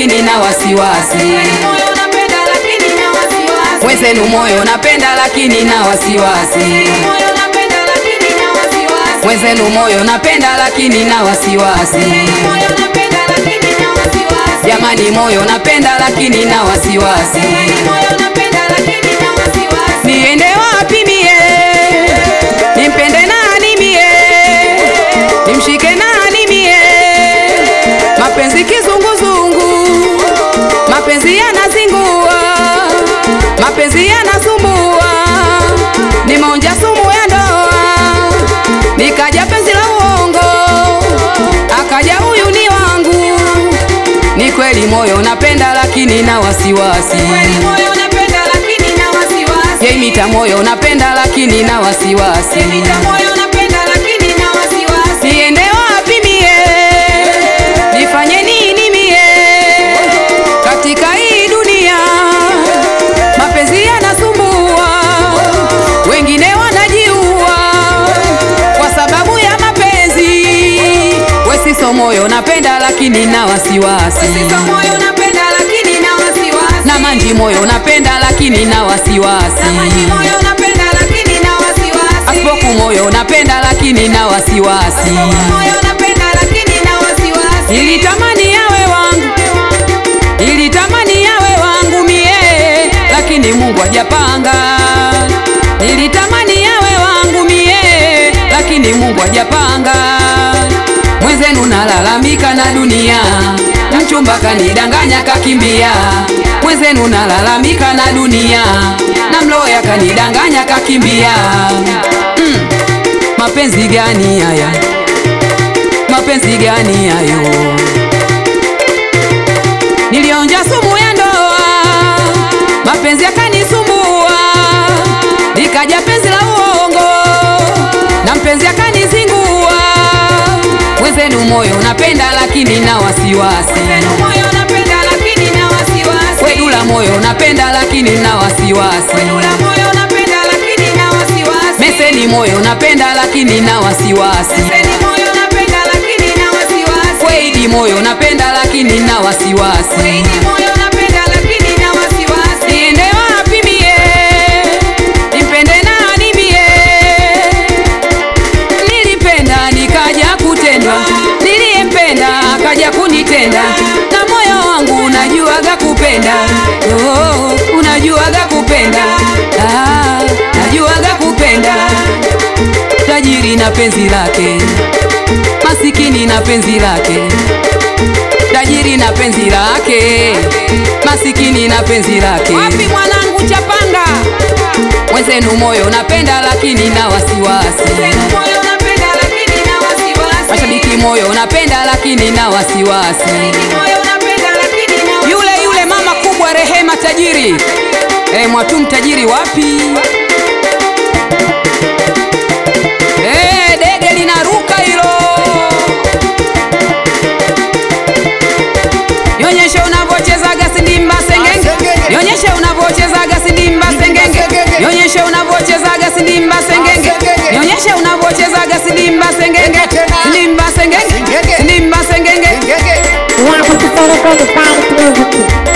lakini na wasiwasi. Mwenzenu moyo napenda lakini na wasiwasi. Mwenzenu moyo napenda lakini na wasiwasi. Jamani, moyo napenda lakini na wasiwasi. Niende wapi mie? Nimpende nani mie? Nimshike nani mie? Mapenzi kizunguzungu, mapenzi yanazingua, mapenzi yanasumbua. Nimeonja sumu ya ndoa, nikaja penzi la uongo, akaja huyu ni wangu. Ni kweli moyo napenda lakini na wasiwasi. Yeimita moyo napenda lakini na wasiwasi. Niende wapi mie? Nifanye nini mie? Katika hii dunia mapenzi yanasumbua, wengine wanajiua kwa sababu ya mapenzi. Wesiso moyo napenda lakini na wasiwasi. Na manji moyo napenda lakini na wasiwasi. Aspoku moyo napenda lakini na wasiwasi. Nilitamani yawe wangu, nilitamani yawe wangu mie, lakini Mungu hajapanga. Nilitamani yawe wangu mie, lakini Mungu hajapanga. Mwenzenu nalalamika na dunia, mchumba kanidanganya kakimbia. Mwenzenu nalalamika na dunia, na mloya kanidanganya kakimbia. Mm, mapenzi gani haya? Mapenzi gani hayo? Nilionja sumu ya ndoa, mapenzi yakanisumbua, likaja penzi la uongo, na mpenzi akanizingua. Mwenzenu moyo napenda lakini na wasiwasi, wedula moyo napenda lakini na wasiwasi, meseni moyo napenda lakini na wasiwasi, weidi moyo napenda lakini na wasiwasi. Niende wapi mie? Nimpende nani mie? Nilipenda nikaja kutendwa, niliyempenda akaja kunitenda, na moyo wangu unajuaga kupenda. Oh, unajuaga kupenda. Ah, najuaga kupenda. Tajiri na penzi lake, masikini na penzi lake tajiri na penzi lake, masikini na penzi lake. Wapi mwanangu Chapanga? Mwenzenu moyo napenda lakini na wasiwasi. Mashabiki moyo napenda lakini na wasiwasi. Yule yule mama kubwa Rehema tajiri, eh, Mwatum tajiri wapi? Eh, dege linaruka hilo. Nionyeshe unavyochezaga sindimba sengenge. Nionyeshe unavyochezaga sindimba sengenge. Nionyeshe unavyochezaga sindimba sengenge. Nionyeshe unavyochezaga sindimba sengenge. Sindimba sengenge. Sindimba sengenge. Yeah, 54 Record Party Music.